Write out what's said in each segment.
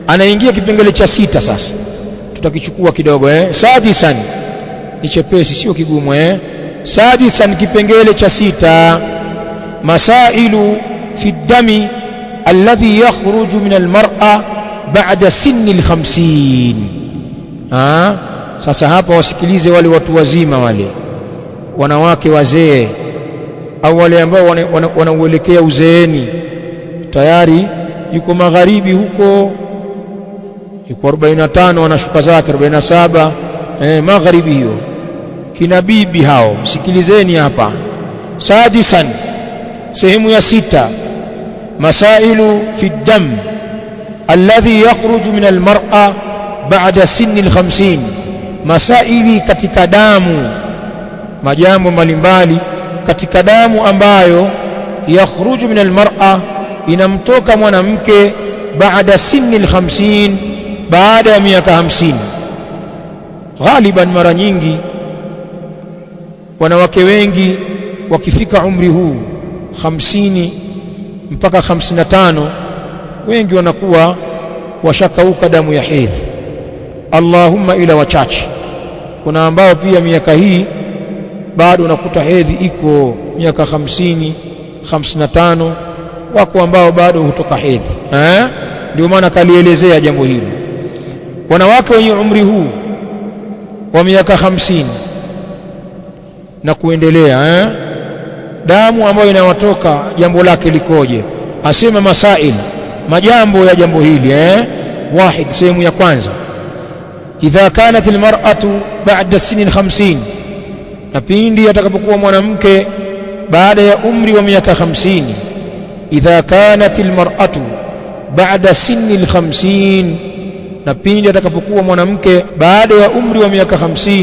anaingia kipengele cha sita sasa tutakichukua kidogo eh sadisan ni chepesi sio kigumu eh sadisan kipengele cha sita masailu fi dami alladhi yakhruju min almar'a ba'da sinni alkhamsin ah sasa hapa wasikilize wale watu wazima wale wanawake wazee au wale ambao wanauelekea wana, wana uzeeni tayari yuko magharibi huko yuko 45 anashuka zake 47 eh magharibi hiyo kina bibi hao sikilizeni hapa sadisan sehemu ya sita masailu fi dam alladhi yakhruju min almar'a ba'da sinni alkhamsin masaili katika damu majambo mbalimbali katika damu ambayo yakhruju min almar'a inamtoka mwanamke baada sinni alkhamsin baada ya miaka hamsini ghaliban mara nyingi wanawake wengi wakifika umri huu hamsini mpaka hamsini na tano wengi wanakuwa washakauka damu ya hedhi Allahumma ila wachache kuna ambao pia miaka hii bado unakuta hedhi iko miaka hamsini hamsini na tano wako ambao bado hutoka hedhi eh ndio maana kalielezea jambo hili wanawake wenye umri huu wa miaka hamsini na kuendelea eh? damu ambayo inawatoka jambo lake likoje asema masail majambo ya jambo hili eh? wahid sehemu ya kwanza idha kanat almar'atu ba'da sinin 50 na pindi atakapokuwa mwanamke baada ya umri wa miaka 50 idha kanat almar'atu ba'da sinni al-50 na pindi atakapokuwa mwanamke baada ya umri wa miaka 50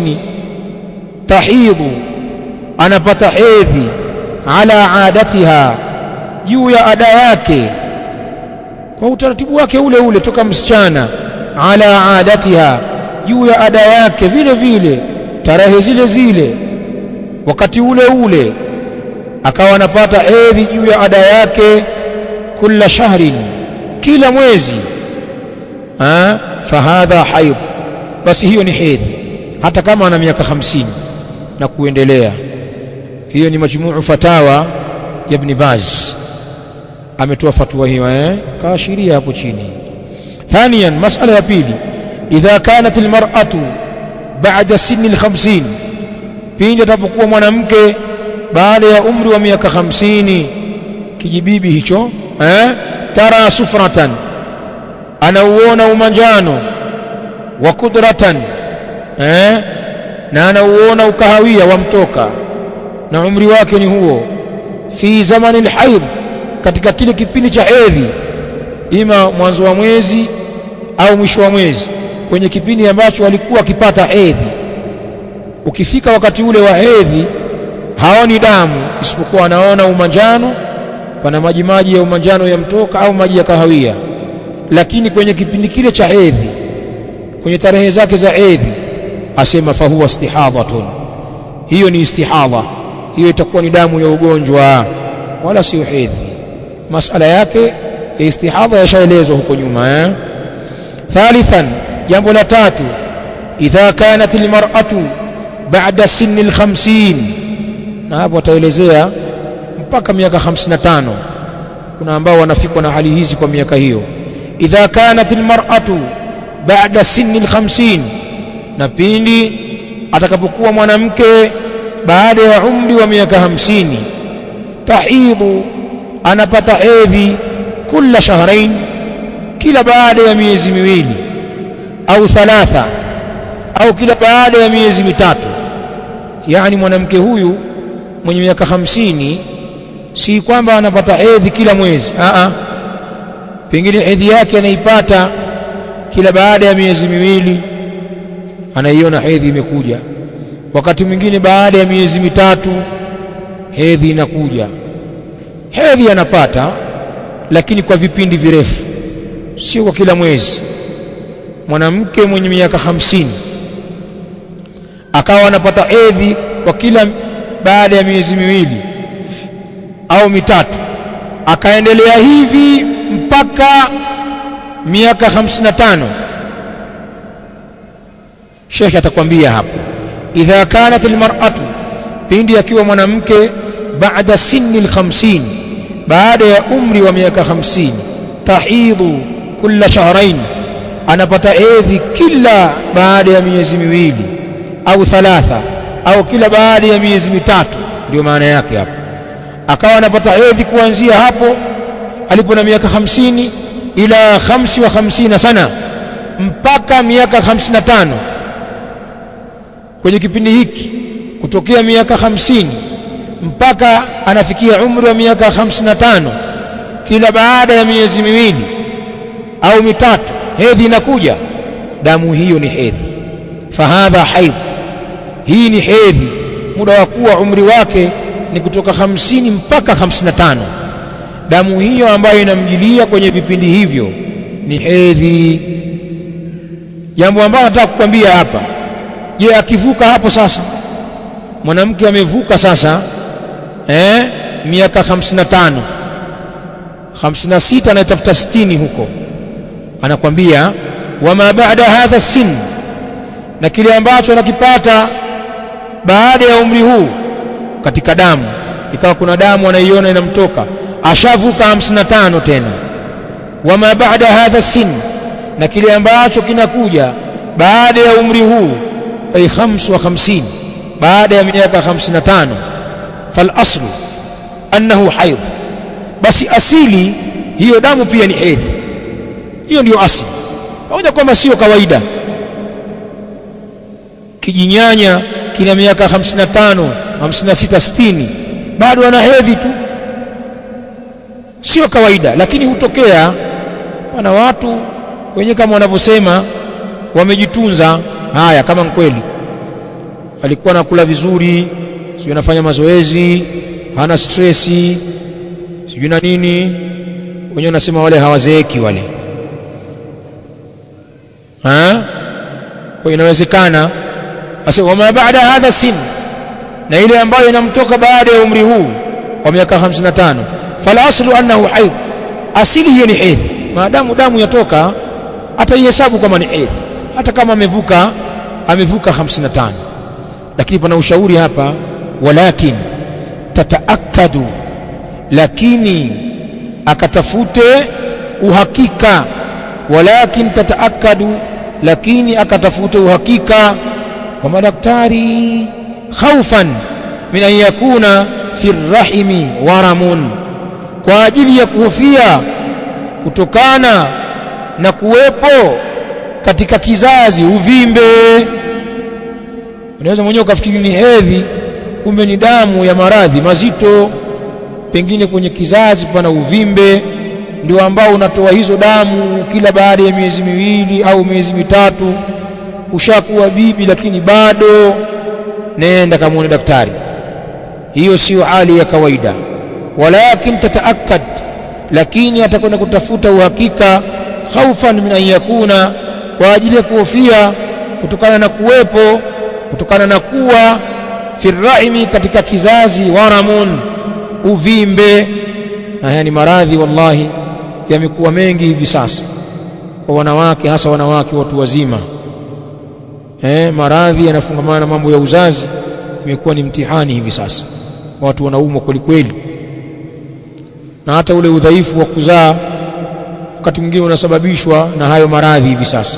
tahidhu anapata hedhi ala adatiha juu ya ada yake kwa utaratibu wake ule ule toka msichana ala adatiha juu ya ada yake vile vile tarehe zile zile wakati ule ule akawa anapata hedhi juu ya ada yake kila shahrin kila mwezi ha fahadha haidh basi hiyo ni hedhi hata kama ana miaka hamsini na kuendelea hiyo ni majmuu fatawa ya Ibn Baz ametoa fatwa hiyo eh kaashiria hapo chini ثانيا مسألة ya pili idha kanat almar'atu ba'da sinni al-50 pindi atapokuwa mwanamke baada ya umri wa miaka 50 kijibibi hicho eh tara sufratan anauona umanjano wa kudratan eh na anauona ukahawia wamtoka na umri wake ni huo fi zamani alhaidh katika kile kipindi cha hedhi ima mwanzo wa mwezi au mwisho wa mwezi kwenye kipindi ambacho alikuwa akipata hedhi ukifika wakati ule wa hedhi haoni damu isipokuwa anaona umanjano pana maji maji ya umanjano yamtoka au maji ya kahawia lakini kwenye kipindi kile cha hedhi kwenye tarehe zake za hedhi asema fahuwa istihadhatun hiyo ni istihadha hiyo itakuwa ni damu ya ugonjwa wala sio hedhi masala yake ya istihadha yashaelezwa huko nyuma eh thalithan jambo la tatu idha kanat almar'atu ba'da sinni al-50 na hapo ataelezea mpaka miaka 55 kuna ambao wanafikwa na hali hizi kwa miaka hiyo idha kanat almar'atu ba'da sinni al-50 na pindi atakapokuwa mwanamke baada ya umri wa miaka hamsini tahidhu anapata hedhi kila shahrain kila baada ya miezi miwili au thalatha au kila baada ya miezi mitatu yani mwanamke huyu mwenye miaka hamsini si kwamba anapata hedhi kila mwezi a a pengine hedhi yake anaipata kila baada ya miezi miwili anaiona hedhi imekuja wakati mwingine baada ya miezi mitatu hedhi inakuja hedhi anapata lakini kwa vipindi virefu sio kwa kila mwezi mwanamke mwenye miaka hamsini akawa anapata hedhi kwa kila baada ya miezi miwili au mitatu akaendelea hivi mpaka miaka 55 Sheikh atakwambia hapo idha kanat almar'atu pindi akiwa mwanamke baada sinni al-50 baada ya umri wa miaka 50 tahidhu kulla shahrain anapata hedhi kila baada ya miezi miwili au thalatha au kila baada ya miezi mitatu ndio maana yake hapo akawa anapata hedhi kuanzia hapo alipo na miaka 50 ila 55 sana mpaka miaka 55 kwenye kipindi hiki kutokea miaka 50 mpaka anafikia umri wa miaka 55 kila baada ya miezi miwili au mitatu hedhi inakuja damu hiyo ni hedhi fahadha haidh hii ni hedhi muda wa kuwa umri wake ni kutoka 50 mpaka 55 damu hiyo ambayo inamjilia kwenye vipindi hivyo ni hedhi jambo ambalo nataka kukwambia hapa je akivuka hapo sasa mwanamke amevuka sasa eh miaka 55 56 anatafuta 60 huko anakwambia wama baada hadha sin na kile ambacho anakipata baada ya umri huu katika damu ikawa kuna damu anaiona inamtoka ashavuka 55 tena wama baada hadha sin na kile ambacho kinakuja baada ya umri huu ay 55 baada ya miaka 55 fal aslu annahu haidh basi asili hiyo damu pia ni hedhi hiyo ndiyo asili pamoja kwamba sio kawaida kijinyanya kina miaka 55 56 60 bado ana hedhi tu sio kawaida lakini hutokea wana watu wenye kama wanavyosema wamejitunza haya kama kweli alikuwa anakula vizuri sio anafanya mazoezi hana stresi sijui na nini wenyewe wanasema wale hawazeeki wale ha kwa inawezekana asa wama baada hadha sin na ile ambayo inamtoka baada ya umri huu wa miaka 55 fala aslu annahu haidh asili hiyo ni hedhi maadamu damu yatoka ataihesabu kama ni hedhi hata kama amevuka amevuka 55 lakini pana ushauri hapa walakin tataakadu lakini akatafute uhakika walakin tataakadu lakini akatafute uhakika kwa madaktari khaufan min an yakuna fi rahimi waramun kwa ajili ya kuhofia kutokana na kuwepo katika kizazi uvimbe unaweza mwenyewe ukafikiri ni hedhi kumbe ni damu ya maradhi mazito pengine kwenye kizazi pana uvimbe ndio ambao unatoa hizo damu kila baada ya miezi miwili au miezi mitatu ushakuwa bibi lakini bado nenda kamwone daktari hiyo sio hali ya kawaida walakin tataakkad lakini atakwenda kutafuta uhakika khaufan min an yakuna kwa ajili ya kuhofia kutokana na kuwepo kutokana na kuwa firraimi katika kizazi waramun uvimbe na haya ni maradhi wallahi yamekuwa mengi hivi sasa kwa wanawake hasa wanawake watu wazima eh maradhi yanafungamana na mambo ya uzazi imekuwa ni mtihani hivi sasa watu wanaumwa kweli kweli na hata ule udhaifu wa kuzaa wakati mwingine unasababishwa na hayo maradhi hivi sasa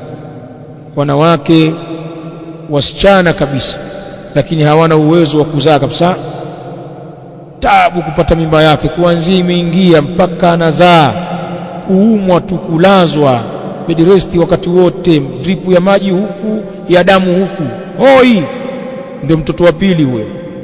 wanawake wasichana kabisa lakini hawana uwezo wa kuzaa kabisa tabu kupata mimba yake kuanzia imeingia mpaka anazaa kuumwa tu kulazwa bed rest wakati wote dripu ya maji huku ya damu huku hoi ndio mtoto wa pili huyo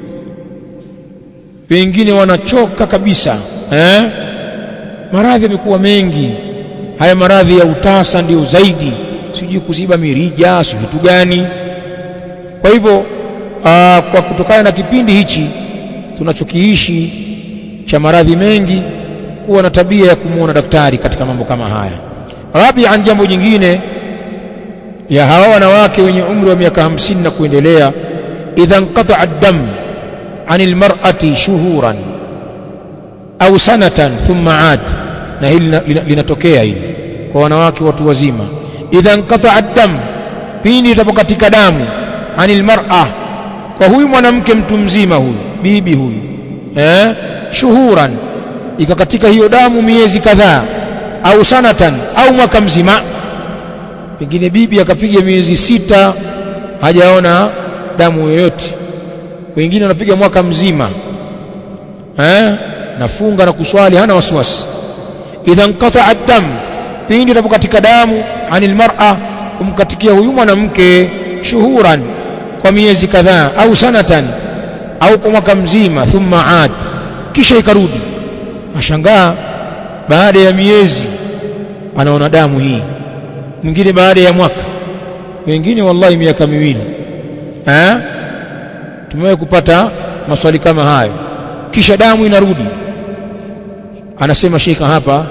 wengine wanachoka kabisa eh? maradhi yamekuwa mengi haya maradhi ya utasa ndio zaidi sijui kuziba mirija si vitu gani kwa hivyo aa, kwa kutokana na kipindi hichi tunachokiishi cha maradhi mengi kuwa na tabia ya kumwona daktari katika mambo kama haya rabian jambo jingine ya hawa wanawake wenye umri wa miaka hamsini na kuendelea idha nqata ad-dam anil mar'ati shuhuran au sanatan thumma aad na hili linatokea hili kwa wanawake watu wazima idha nqata'a dam pindi itapokatika damu anil mar'a kwa huyu mwanamke mtu mzima huyu bibi huyu eh shuhuran ikakatika hiyo damu miezi kadhaa au sanatan au mwaka mzima pengine bibi akapiga miezi sita hajaona damu yoyote wengine wanapiga mwaka mzima eh nafunga na kuswali hana wasiwasi idha nqata'a dam pindi itapokatika damu anil mar'a kumkatikia huyu mwanamke shuhuran kwa miezi kadhaa au sanatan au kwa mwaka mzima thumma aad kisha ikarudi ashangaa baada ya miezi anaona damu hii mwingine baada ya mwaka wengine wallahi miaka miwili eh tumewahi kupata maswali kama hayo kisha damu inarudi anasema sheikha hapa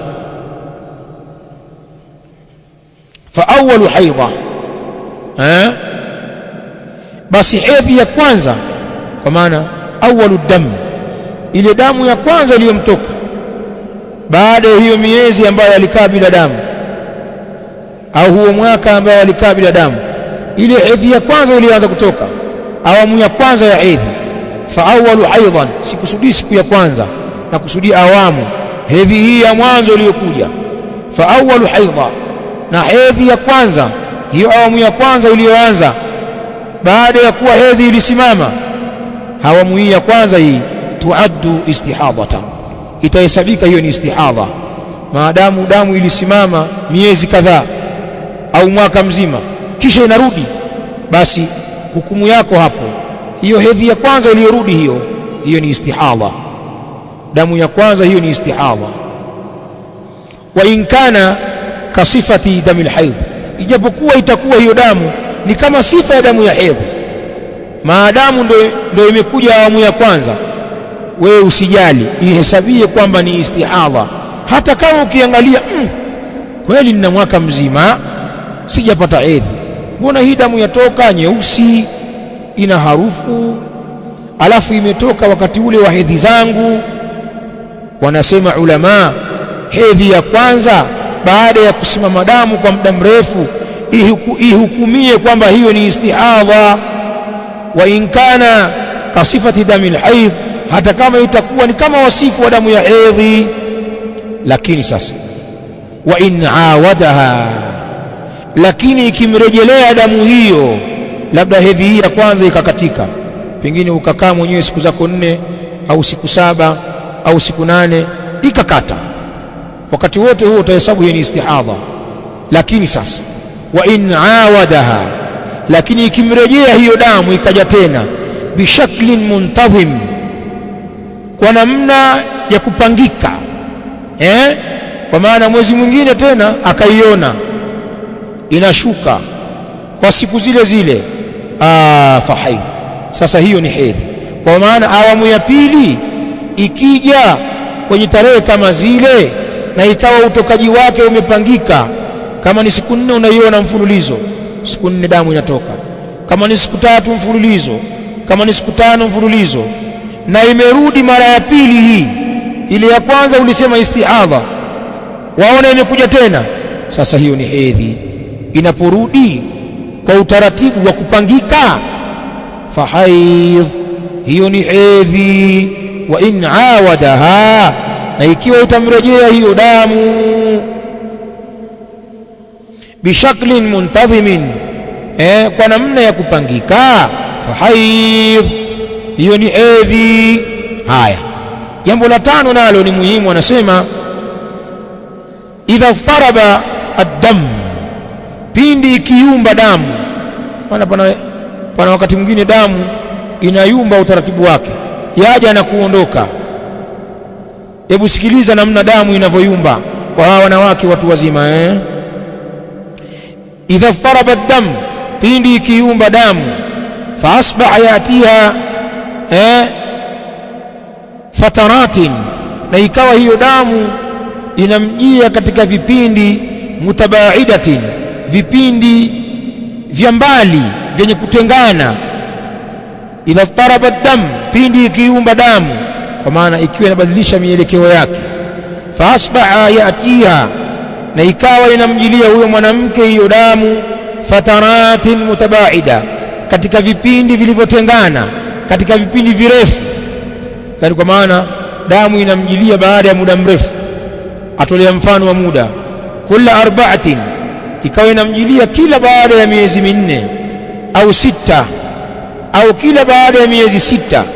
fa awwalu haidha eh basi hedhi ya kwanza kwa maana awwalu dam ile damu ya kwanza iliyomtoka baada ya hiyo miezi ambayo alikaa bila damu au huo mwaka ambao alikaa bila damu ile hedhi ya kwanza ilianza kutoka awamu ya kwanza ya hedhi fa awwalu haidhan sikusudii siku ya kwanza na kusudia awamu hedhi hii ya mwanzo iliyokuja fa awwalu haidha na hedhi ya kwanza hiyo awamu ya kwanza iliyoanza baada ya kuwa hedhi ilisimama awamu hii ya kwanza hii tuaddu istihadatan itahesabika hiyo ni istihadha maadamu damu ilisimama miezi kadhaa au mwaka mzima kisha inarudi basi hukumu yako hapo hiyo hedhi ya kwanza iliyorudi hiyo hiyo ni istihadha damu ya kwanza hiyo ni istihadha wa in kana kasifati damil haidh ijapokuwa itakuwa hiyo damu ni kama sifa ya damu ya hedhi maadamu ndo, ndo imekuja awamu ya kwanza wewe usijali ihesabie kwamba ni istihadha hata kama ukiangalia mm, kweli nina mwaka mzima sijapata hedhi mbona hii damu yatoka nyeusi ina harufu alafu imetoka wakati ule wa hedhi zangu wanasema ulama hedhi ya kwanza baada ya kusimama damu kwa muda mrefu ihuku, ihukumie kwamba hiyo ni istihadha wa in kana kasifati damil haidh hata kama itakuwa ni kama wasifu wa damu ya hedhi lakini sasa wa in awadaha lakini ikimrejelea damu hiyo labda hedhi hii ya kwanza ikakatika pengine ukakaa mwenyewe siku zako nne au siku saba au siku nane ikakata wakati wote huo utahesabu hiyo ni istihadha lakini sasa wa in awadaha lakini ikimrejea hiyo damu ikaja tena bishaklin muntadhim kwa namna ya kupangika eh? kwa maana mwezi mwingine tena akaiona inashuka kwa siku zile zile fahaidh sasa hiyo ni hedhi kwa maana awamu ya pili ikija kwenye tarehe kama zile na ikawa utokaji wake umepangika kama ni siku nne unaiona mfululizo siku nne damu inatoka kama ni siku tatu mfululizo kama ni siku tano mfululizo na imerudi mara ya pili hii ile ya kwanza ulisema istihadha waona imekuja tena sasa hiyo ni hedhi inaporudi kwa utaratibu wa kupangika fahaidh hiyo ni hedhi wa in awadaha na ikiwa itamrejea hiyo damu bishaklin muntadhimin eh, kwa namna ya kupangika fahaidh hiyo ni hedhi haya jambo la tano nalo ni muhimu anasema idha faraba ad-dam pindi ikiumba damu maana pana, pana wakati mwingine damu inayumba utaratibu wake yaja na kuondoka hebu sikiliza namna damu inavyoyumba kwa hawa wanawake watu wazima eh? idha faraba ad-dam pindi ikiumba damu fa asbaha yatiha eh? fataratin na ikawa hiyo damu inamjia katika vipindi mutabaidatin vipindi vya mbali vyenye kutengana idha taraba dam pindi ikiumba damu kwa maana ikiwa inabadilisha mielekeo yake fa asbaha yatiha na ikawa inamjilia huyo mwanamke hiyo damu fataratin mutabaida katika vipindi vilivyotengana katika vipindi virefu yani kwa maana damu inamjilia baada ya muda mrefu atolea mfano wa muda kula arba'atin ikawa inamjilia kila baada ya miezi minne au sita au kila baada ya miezi sita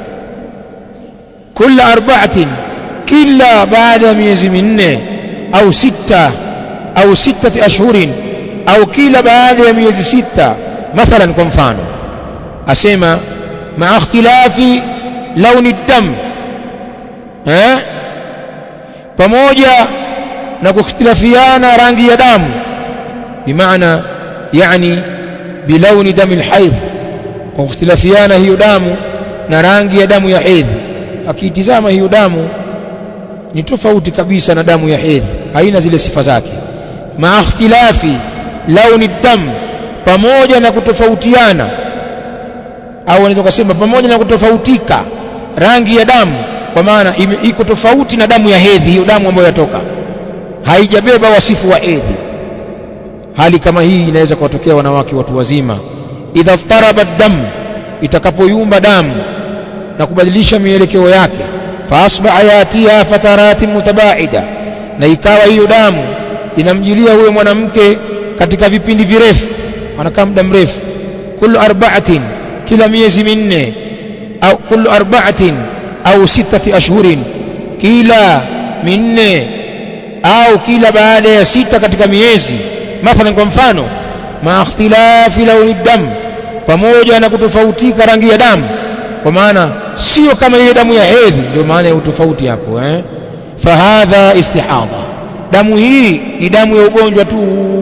kula arba'atin kila baada ya miezi minne au sita au sittati ashhurin au kila baada ya miezi sita mathalan kwa mfano asema maa ikhtilafi launi dam eh pamoja na kukhtilafiana rangi ya damu bimaana yani bilauni dami alhaidh kwa kukhtilafiana hiyo damu na rangi ya damu ya hedhi akiitizama hiyo damu ni tofauti kabisa na damu ya hedhi haina zile sifa zake maa ikhtilafi launi dam pamoja na kutofautiana au unaweza kusema pamoja na kutofautika rangi ya damu kwa maana iko tofauti na damu ya hedhi hiyo damu ambayo yatoka haijabeba wasifu wa hedhi hali kama hii inaweza kuwatokea wanawake watu wazima idha ftaraba dam itakapoyumba damu na kubadilisha mielekeo yake faasbaha yatiha fataratin mutabaida na ikawa hiyo damu inamjilia huyo mwanamke katika vipindi virefu anakaa muda mrefu kullu arba'atin kila miezi minne au kullu arba'atin au sittati ashhurin kila minne au kila baada ya sita katika miezi mathalan kwa mfano ma ikhtilafi launi dam pamoja na kutofautika rangi ya damu kwa maana sio kama ile damu ya hedhi ndio maana ya utofauti hapo eh fahadha istihadha damu hii ni damu ya ugonjwa tu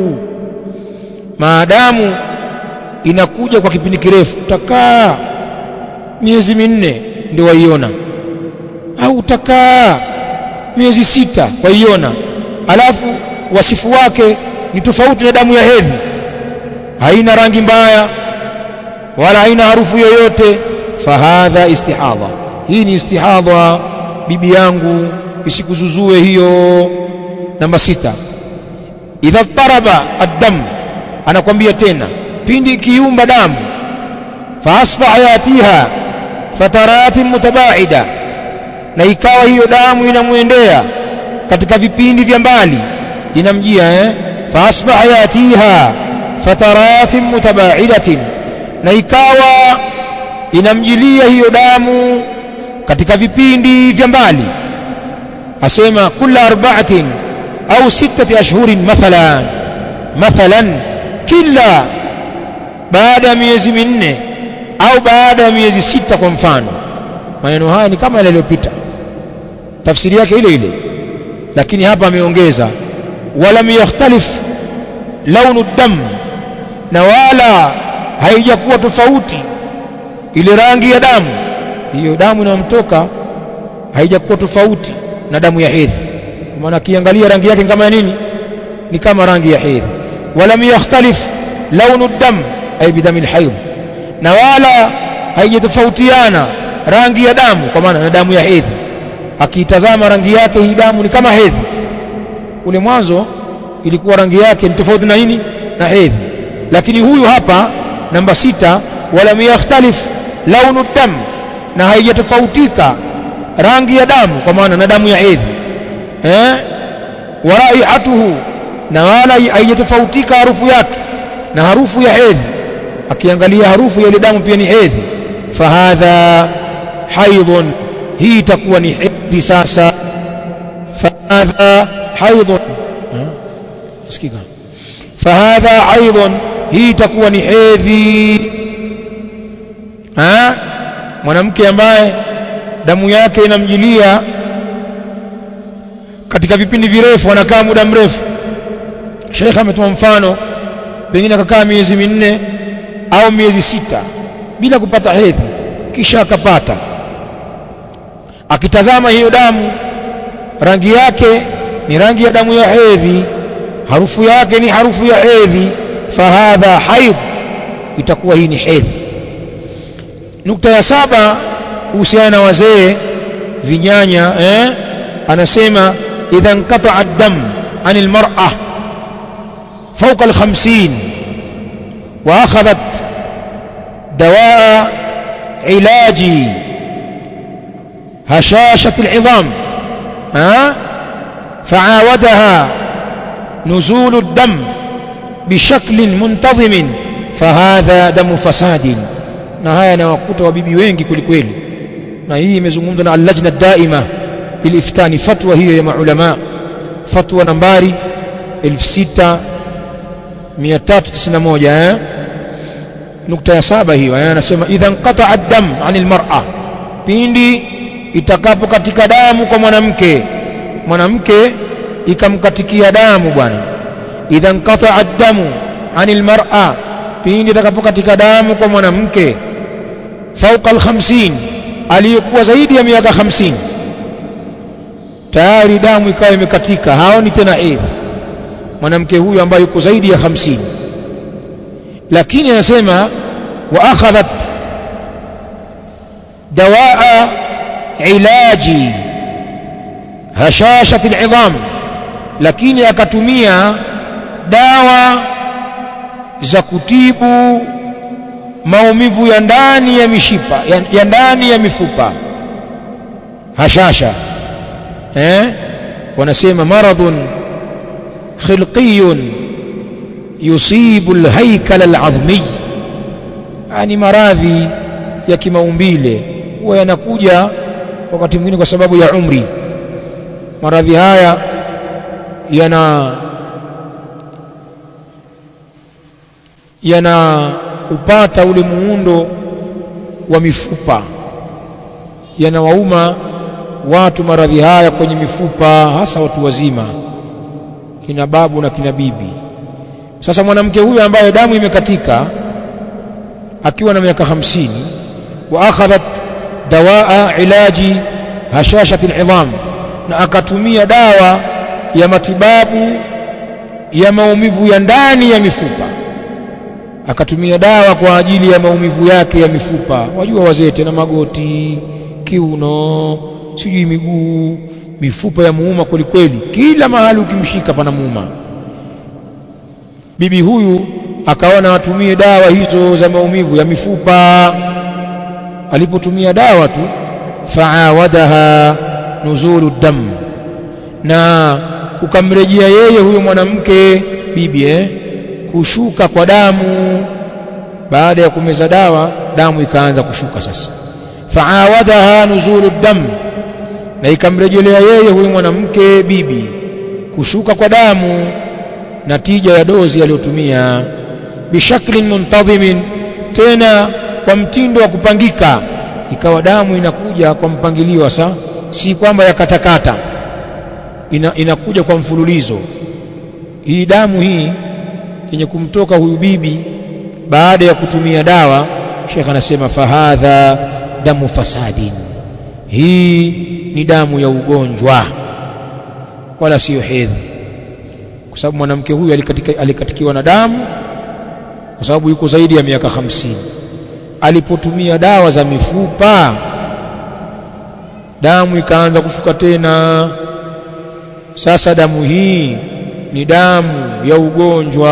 maadamu inakuja kwa kipindi kirefu utakaa miezi minne ndio waiona au utakaa miezi sita waiona alafu wasifu wake ni tofauti na damu ya hedhi haina rangi mbaya wala haina harufu yoyote fahadha istihadha hii ni istihadha bibi yangu isikuzuzue hiyo namba sita idha taraba ad-dam anakwambia tena pindi ikiumba damu faasbaha yatiha fataratin mutabaida na ikawa hiyo damu inamwendea katika vipindi vya mbali inamjia eh faasbaha yatiha fataratin mutabaidatin na ikawa inamjilia hiyo damu katika vipindi vya mbali asema kula arba'atin au sittati ashhurin mathalan mathalan kila baada ya miezi minne au baada ya miezi sita kwa mfano maneno haya ni kama yale yaliyopita tafsiri yake ile ile lakini hapa ameongeza walam yakhtalif launu dam na wala haijakuwa tofauti ile rangi ya damu hiyo damu inayomtoka haijakuwa tofauti na damu ya hedhi kwa maana akiangalia rangi yake kama ya nini ni kama rangi ya hedhi walam yakhtalif launu dam ay bidami alhayd na wala haijatofautiana rangi ya damu kwa maana na damu ya hedhi akiitazama rangi yake hii damu ni kama hedhi kule mwanzo ilikuwa rangi yake ni tofauti na nini na hedhi lakini huyu hapa namba sita walam yakhtalif launu dam na haijatofautika rangi ya damu kwa maana na damu ya hedhi eh wa raihatuhu na wala haijatofautika harufu yake na harufu ya hedhi akiangalia harufu ya ile damu pia ni hedhi fahadha haidhun hii itakuwa ni hedhi sasa fahadha haidhun sikika fahadha haidhun hii itakuwa ni hedhi ha mwanamke ambaye damu yake inamjilia katika vipindi virefu anakaa muda mrefu Sheikh ametoa mfano pengine akakaa miezi minne au miezi sita bila kupata hedhi kisha akapata akitazama hiyo damu rangi yake ni rangi ya damu ya hedhi harufu yake ni harufu ya hedhi fahadha haidh itakuwa hii ni hedhi nukta ya saba kuhusiana na wazee vinyanya eh? anasema idha nqata'a ad-dam عن المرأة فوق الخمسين وأخذت دواء علاج هشاشة العظام ها فعاودها نزول الدم بشكل منتظم فهذا دم فساد na haya nawakuta wabibi wengi kwelikweli na hii imezungumzwa na allajna daima liliftani fatwa hiyo ya maulama fatwa nambari 6391 eh nukta ya saba hiyo eh anasema idha inqata ad-dam 'anil mar'a pindi itakapo katika damu kwa mwanamke mwanamke ikamkatikia damu bwana idha inqata ad-damu 'anil mar'a pindi itakapo katika damu kwa mwanamke fauqa al-50 aliyekuwa zaidi ya miaka 50 tayari damu ikawa imekatika haoni tena hedhi mwanamke huyu ambaye yuko zaidi ya 50 lakini anasema wa akhadhat dawaa ilaji hashashati al'idham lakini akatumia dawa za kutibu maumivu ya ndani ya mishipa ya, ya ndani ya mifupa hashasha eh wanasema maradhun khilqiyun yusibu alhaykal alazmi yani maradhi ya kimaumbile huwa yanakuja wakati mwingine kwa sababu ya umri maradhi haya yana yana upata ule muundo wa mifupa yanawauma watu maradhi haya kwenye mifupa hasa watu wazima kina babu na kina bibi sasa mwanamke huyu ambaye damu imekatika akiwa na miaka hamsini wa akhadhat dawaa ilaji hashashati al'idham na akatumia dawa ya matibabu ya maumivu ya ndani ya mifupa akatumia dawa kwa ajili ya maumivu yake ya mifupa wajua wazee tena magoti kiuno sijui miguu mifupa ya muuma kwelikweli kila mahali ukimshika pana muuma bibi huyu akaona atumie dawa hizo za maumivu ya mifupa alipotumia dawa tu faawadaha nuzulu dam na kukamrejea yeye huyo mwanamke bibi eh, kushuka kwa damu baada ya kumeza dawa damu ikaanza kushuka sasa faawadaha nuzulu dam na ikamrejelea yeye huyu mwanamke bibi kushuka kwa damu natija ya dozi aliyotumia bishaklin muntadhimin tena kwa mtindo wa kupangika ikawa damu inakuja kwa mpangilio sa si kwamba yakatakata ina, inakuja kwa mfululizo hii damu hii yenye kumtoka huyu bibi baada ya kutumia dawa Sheikh anasema fahadha damu fasadin hii ni damu ya ugonjwa wala siyo hedhi kwa sababu mwanamke huyu alikatika, alikatikiwa na damu kwa sababu yuko zaidi ya miaka hamsini alipotumia dawa za mifupa damu ikaanza kushuka tena sasa damu hii ni damu ya ugonjwa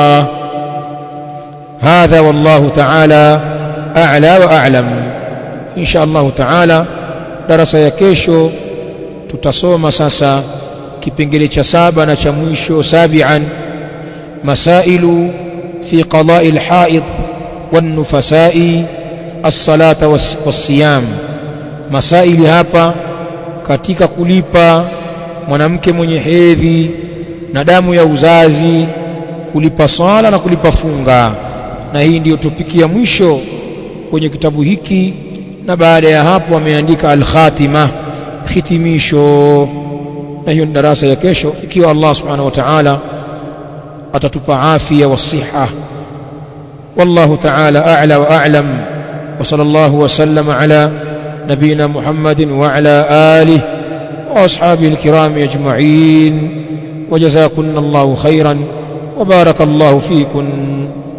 hadha wallahu ta'ala a'la wa a'lam insha Allah ta'ala darasa ya kesho tutasoma sasa kipengele cha saba na cha mwisho sabian masailu fi qada'i al-haid wan-nufasa'i as-salata was-siyam masaili hapa katika kulipa mwanamke mwenye hedhi na damu ya uzazi kulipa swala na kulipa funga na hii ndiyo topiki ya mwisho kwenye kitabu hiki na baada ya hapo ameandika al-khatima hitimisho na hiyo ni darasa ya kesho ikiwa Allah subhanahu wa ta'ala atatupa afya wa siha والله تعالى أعلى وأعلم وصلى الله وسلم على نبينا محمد وعلى آله وأصحابه الكرام أجمعين وجزاكن الله خيرا وبارك الله فيكن